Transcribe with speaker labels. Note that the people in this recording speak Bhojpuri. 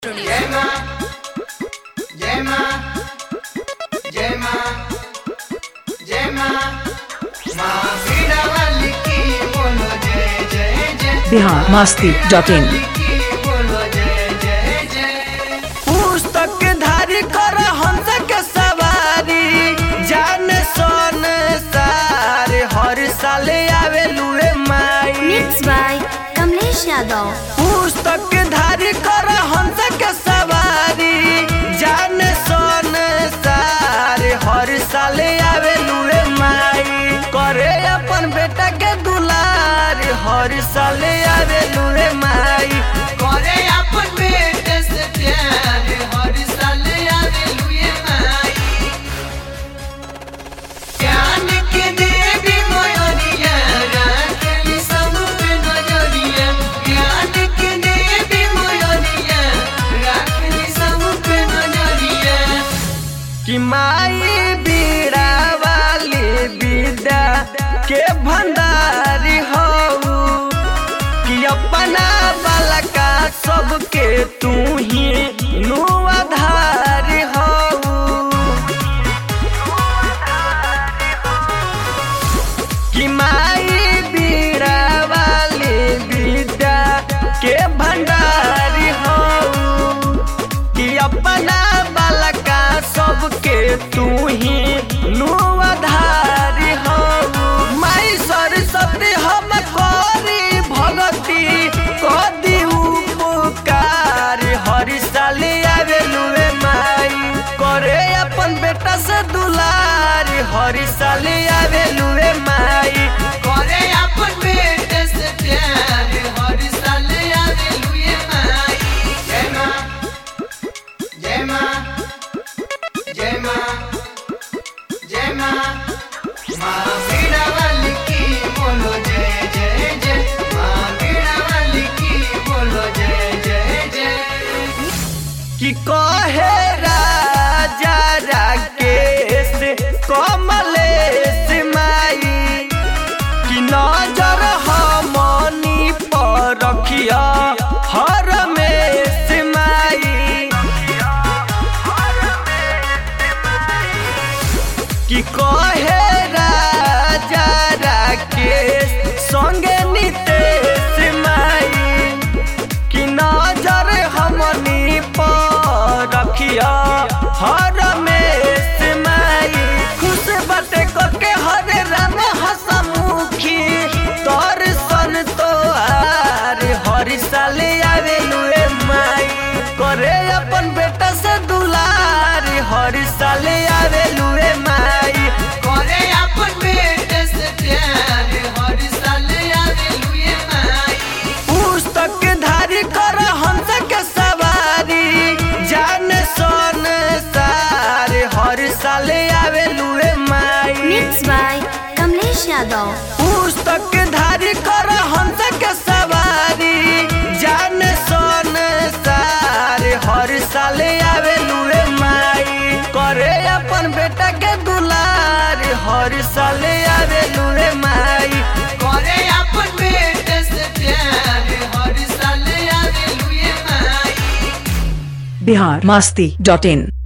Speaker 1: जय माँ जय माँ जय माँ जय माँ माँ वीणा वाली की बोलो जय जय जय
Speaker 2: बिहार मास्ती डॉट इन
Speaker 1: वाली की बोलो जय जय जय
Speaker 3: पुस्तक धारी कर हंस के सवारी जान सन सारे हर साल आवे लुए माई
Speaker 4: Mixed by Kamlesh Yadav.
Speaker 3: पुस्तक धारी कर हंस के सवारी जान सन सारे हर साल आवे लुए माई करे अपन बेटा के दुलार हर साल आवे लुए माई
Speaker 1: करे अपन बेटे से प्यार हर साल आवे लुए माई ज्ञान के देवी मोयनिया राखली सब पे नजरिया ज्ञान के देवी मोयनिया राखली सब पे नजरिया
Speaker 3: कि माई बीड़ा वाली विद्या के भंडारी हो कि अपना बालका सबके तू ही नुआधारी हो कि माई बीड़ा वाली विद्या के भंडारी हो कि अपना बालका सबके तू ही नुआधारी हो माई सरस्वती हम करी भगती कदी उपकार हर साल आवे लुए माई करे अपन बेटा से दुलार हर साल आवे लुए माई
Speaker 1: करे अपन बेटे से प्यार हर साल आवे लुए माई जय माँ जय माँ जय माँ जय माँ माँ वीणा वाली की बोलो जय जय जय माँ वीणा वाली की बोलो जय जय जय
Speaker 3: कि कहे राजा राकेश कमलेश माई कि नजर हमनी पर रखिया हर में माई कि कहे राजा राकेश संगे नितेश माई कि नजर हमनी पर रखिया हर में माई खुश बटे के हर राम हसमुखी तोर सन तो आर हर साल आवे लुए माई करे अपन बेटा से दुलार हर साल आवे लुए माई
Speaker 1: करे अपन बेटे से प्यार हर साल आवे लुए माई
Speaker 3: पुस्तक धारी कर हंस के सवारी जान सन सारे हर साल आवे लुए माई
Speaker 4: Mixed by Kamlesh Yadav.
Speaker 3: पुस्तक धारी कर हंस के सवारी जान सन सारे हर साल आवे लुए माई करे अपन बेटा के दुलार हर साल आवे लुए माई
Speaker 1: करे अपन बेटे से प्यार हर साल आवे लुए माई
Speaker 2: बिहार मास्ती डॉट इन